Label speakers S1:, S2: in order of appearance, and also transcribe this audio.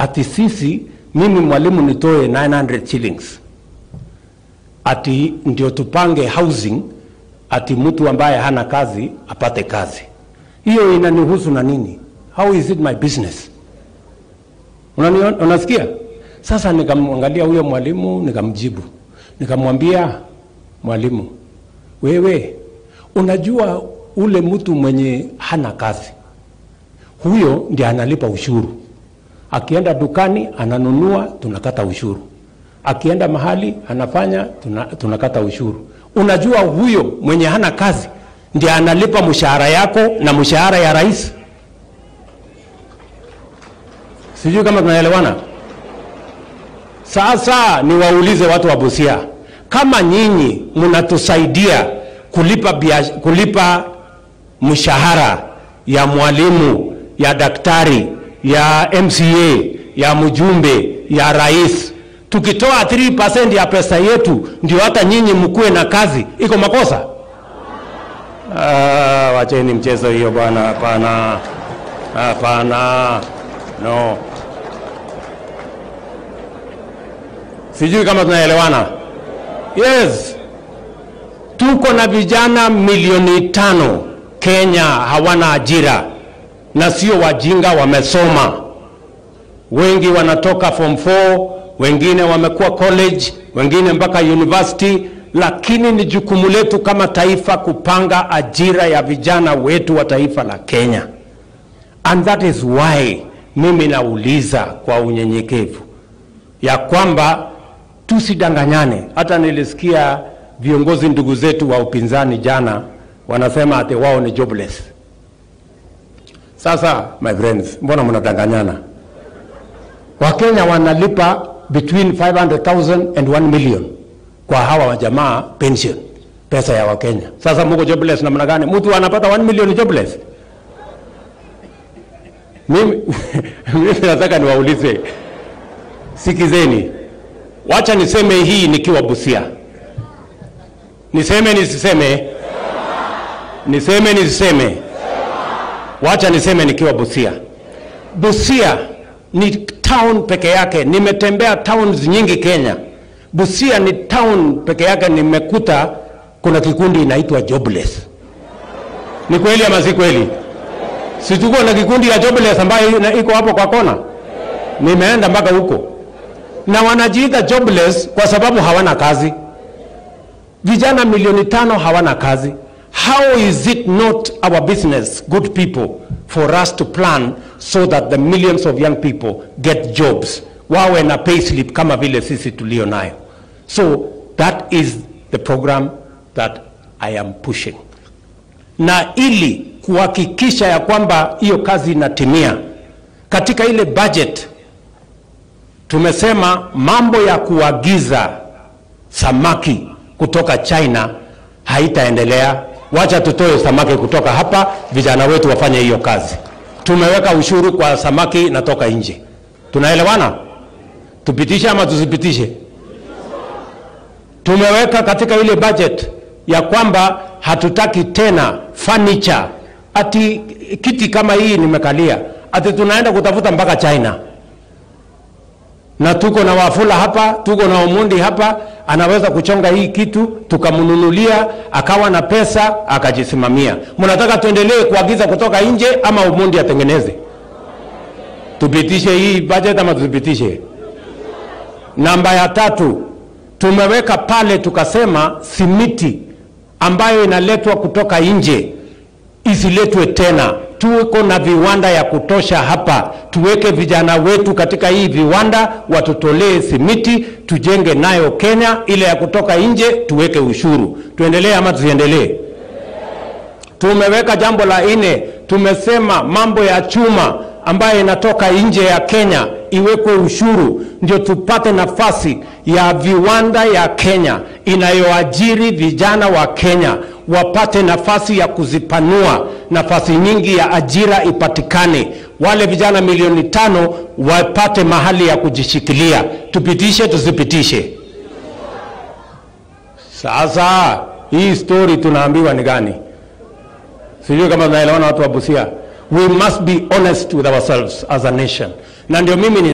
S1: ati sisi, mimi mwalimu nitoe 900 shillings ati ndio tupange housing, ati mtu ambaye hana kazi apate kazi. Hiyo inanihusu na nini? How is it my business? Unani, unasikia? Sasa nikamwangalia huyo mwalimu nikamjibu, nikamwambia mwalimu, wewe unajua ule mtu mwenye hana kazi huyo ndiye analipa ushuru. Akienda dukani ananunua, tunakata ushuru. Akienda mahali anafanya, tuna, tunakata ushuru. Unajua huyo mwenye hana kazi ndiye analipa mshahara yako na mshahara ya rais. Sijui kama tunaelewana. Sasa niwaulize watu wa Busia, kama nyinyi mnatusaidia kulipa, biash, kulipa mshahara ya mwalimu ya daktari ya MCA ya mjumbe ya rais, tukitoa 3% ya pesa yetu ndio hata nyinyi mkuwe na kazi, iko makosa? Ah, wacheni mchezo hiyo bwana, hapana, hapana, no. Sijui kama tunaelewana. Yes, tuko na vijana milioni tano Kenya hawana ajira na sio wajinga, wamesoma. Wengi wanatoka form 4, wengine wamekuwa college, wengine mpaka university, lakini ni jukumu letu kama taifa kupanga ajira ya vijana wetu wa taifa la Kenya. And that is why mimi nauliza kwa unyenyekevu ya kwamba tusidanganyane. Hata nilisikia viongozi ndugu zetu wa upinzani jana wanasema ati wao ni jobless. Sasa my friends, mbona mnadanganyana? Wakenya wanalipa between 500,000 and 1 million kwa hawa wajamaa pension, pesa ya Wakenya. Sasa mko jobless namna gani? Mtu anapata 1 million jobless? Mimi mimi nataka niwaulize, sikizeni, wacha niseme hii nikiwa Busia, niseme nisiseme, niseme nisiseme Wacha niseme nikiwa Busia. Busia ni town peke yake. Nimetembea towns nyingi Kenya. Busia ni town peke yake nimekuta kuna kikundi inaitwa jobless. Ni kweli ama si kweli? Si tuko na kikundi ya jobless ambayo iko hapo kwa kona. Nimeenda mpaka huko. Na wanajiita jobless kwa sababu hawana kazi. Vijana milioni tano hawana kazi. How is it not our business, good people, for us to plan so that the millions of young people get jobs, wawe na payslip kama vile sisi tulio nayo? So that is the program that I am pushing, na ili kuhakikisha ya kwamba hiyo kazi inatimia, katika ile budget tumesema mambo ya kuagiza samaki kutoka China haitaendelea wacha tutoe samaki kutoka hapa, vijana wetu wafanye hiyo kazi. Tumeweka ushuru kwa samaki natoka nje, tunaelewana? Tupitishe ama tusipitishe? Tumeweka katika ile budget ya kwamba hatutaki tena furniture, ati kiti kama hii nimekalia, ati tunaenda kutafuta mpaka China na tuko na Wafula hapa, tuko na Omondi hapa, anaweza kuchonga hii kitu tukamnunulia, akawa na pesa akajisimamia. Mnataka tuendelee kuagiza kutoka nje ama Omondi atengeneze? Tupitishe hii budget ama tusipitishe? Namba ya tatu, tumeweka pale tukasema simiti ambayo inaletwa kutoka nje isiletwe tena. Tuko na viwanda ya kutosha hapa, tuweke vijana wetu katika hii viwanda, watutolee simiti, tujenge nayo Kenya. Ile ya kutoka nje tuweke ushuru. Tuendelee ama tusiendelee? Tumeweka jambo la nne, tumesema mambo ya chuma ambayo inatoka nje ya Kenya iwekwe ushuru, ndio tupate nafasi ya viwanda ya Kenya inayoajiri vijana wa Kenya wapate nafasi ya kuzipanua, nafasi nyingi ya ajira ipatikane, wale vijana milioni tano wapate mahali ya kujishikilia. Tupitishe tusipitishe? Sasa hii story tunaambiwa ni gani? Sijui kama tunaelewana watu wa Busia. We must be honest with ourselves as a nation, na ndio mimi ni